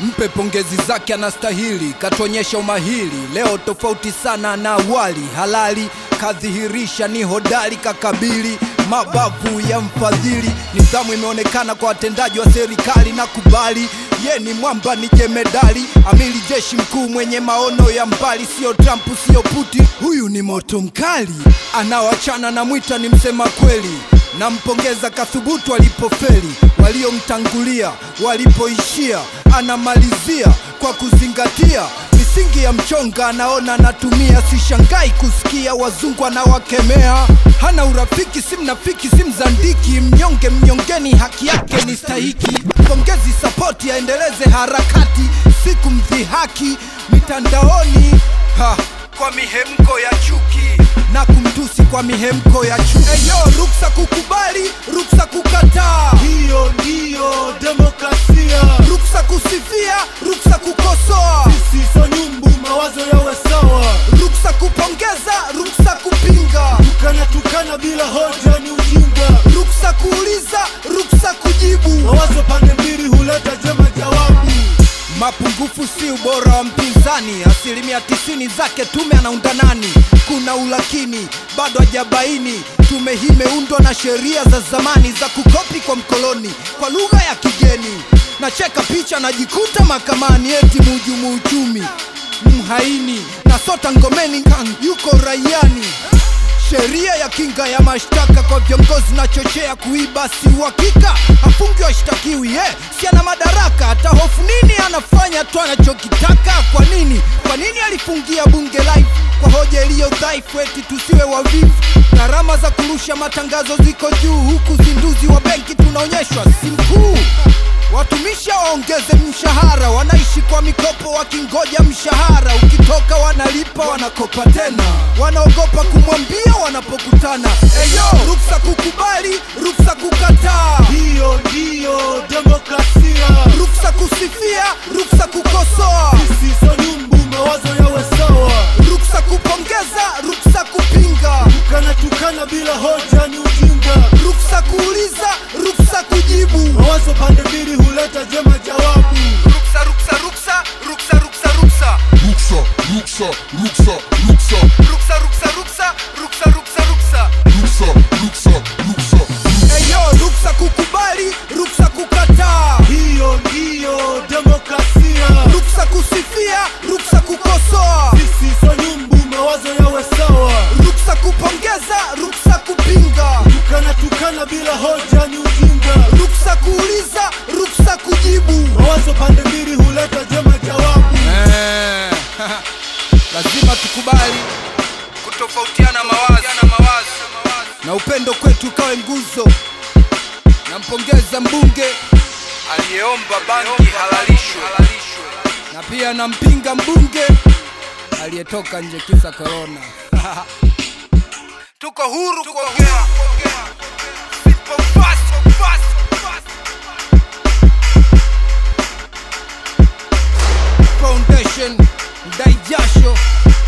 mpe pongezi zake anastahili katuonyesha umahili leo tofauti sana na awali halali kadhihirisha ni hodari kakabili mabavu ya mfadhili nidhamu imeonekana kwa watendaji wa serikali na kubali ye ni mwamba ni jemedali amili jeshi mkuu mwenye maono ya mbali sio trump sio putin huyu ni moto mkali anaoachana na mwita ni msema kweli nampongeza kathubutu alipofeli waliomtangulia walipoishia anamalizia kwa kuzingatia misingi ya mchonga anaona anatumia sishangai kusikia wazungu anawakemea hana urafiki si mnafiki si mzandiki mnyonge mnyongeni haki yake ni stahiki pongezi sapoti aendeleze harakati siku mdhihaki mitandaoni ha, kwa mihemko ya chuki na kumtusi kwa mihemko ya chuki eyo ruksa kukubali ruksa kukataa hiyo ndiyo demokrasia ruksa kusifia ruksa kukosoa sisi so nyumbu mawazo yawe sawa ruksa kupongeza ruksa kupinga tukana tukana bila hoja ni ujinga ruksa kuuliza ruksa kujibu mawazo pande mbili huleta jema jawabu mapungufu si ubora wa mpinzani asilimia tisini zake tume anaunda nani kuna ulakini bado hajabaini tume hii imeundwa na sheria za zamani za kukopi kwa mkoloni kwa lugha ya kigeni nacheka picha najikuta mahakamani eti muhujumu uchumi mhaini na sota ngomeni kan yuko raiani sheria ya kinga ya mashtaka kwa viongozi na chochea kuiba si uhakika afungi washtakiwi eh, si ana madaraka hata hofu nini anafanya tu anachokitaka kwa nini kwa nini alifungia bunge live kwa hoja iliyo dhaifu eti tusiwe wavivu gharama za kurusha matangazo ziko juu huku zinduzi wa benki tunaonyeshwa si mkuu watumishi waongeze mshahara wanaishi kwa mikopo wakingoja mshahara ukitoka wanalipa wanakopa tena wanaogopa kumwambia wanapokutana eyo ruksa kukubali ruksa kukataa hiyo ndiyo demokrasia ruksa kusifia ruksa kukosoa sisi so nyumbu mawazo yawe sawa ruksa kupongeza ruksa kupinga tukana tukana bila hoja ni ujinga ruksa kuuliza ruksa kujibu mawazo pande mbili huleta jema jawabu ruksa ruksa ruksa ruksa ruksa ruksa Ruksa, ruksa, ruksa, ruksa, ruksa ruksa ruksa ruksa ruksa ruksa ruksa, ruksa, ruksa. eyo ruksa kukubali ruksa kukataa hiyo ndiyo demokrasia ruksa kusifia ruksa kukosoa sisi so nyumbu mawazo yawe sawa ruksa kupongeza ruksa kupinga tukana tukana bila hoja ni ujinga ruksa kuuliza ruksa kujibu mawazo pande mbili huleta jema jawabu Eh, lazima tukubali kutofautiana mawazo na upendo kwetu kawe nguzo nampongeza mbunge aliyeomba bangi halalishwe na pia nampinga mbunge aliyetoka nje kisa korona tuko huru kuongea Simple, fast, fast, fast. foundation ndai jasho